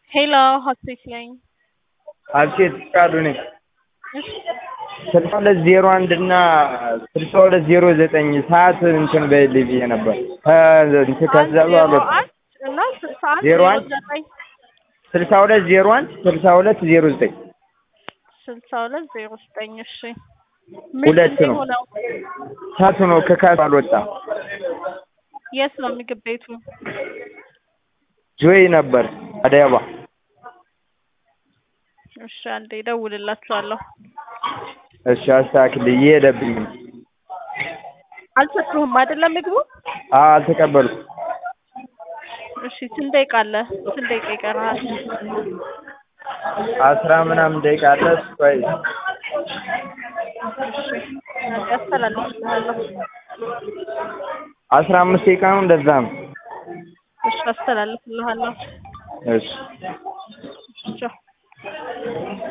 ሄሎ ሀሴት ነኝ። ሀሴት ፍቃዱ ነኝ። እሺ ስልሳ ሁለት ዜሮ አንድ እና ስልሳ ሁለት ዜሮ ዘጠኝ ሰዓት እንትን በይልኝ ብዬ ነበር። ከእንትን ከዛ ዜሮ በኋላ አንድ እና ስልሳ አንድ ዜሮ ዜሮ አንድ ዘጠኝ ስልሳ ሁለት ዜሮ አንድ ስልሳ ሁለት ዜሮ ዘጠኝ ስልሳ ሁለት ዜሮ ዘጠኝ እሺ ሁለት ምንድን ነው። የሆነው? ሰዓቱ ነው ከካሱ አልወጣም። የት ነው ምግብ ቤቱ? ጆይ ነበር አዲስ አበባ። እሺ አንዴ እደውልላችኋለሁ። እሺ አስተካክል እየሄደብኝ ነው። አልሰጡህም አይደለም ምግቡ? አዎ አልተቀበልኩም። እሺ ስንት ደቂቃ አለ? ስንት ደቂቃ ይቀርሃል? አስራ ምናምን ደቂቃ አለ። ቆይ እሺ አንዴ አስተላልፍልሃለሁ። አስራ አምስት ደቂቃ ነው እንደዛ ነው። እሺ አስተላልፍልሃለሁ። እሺ ቻው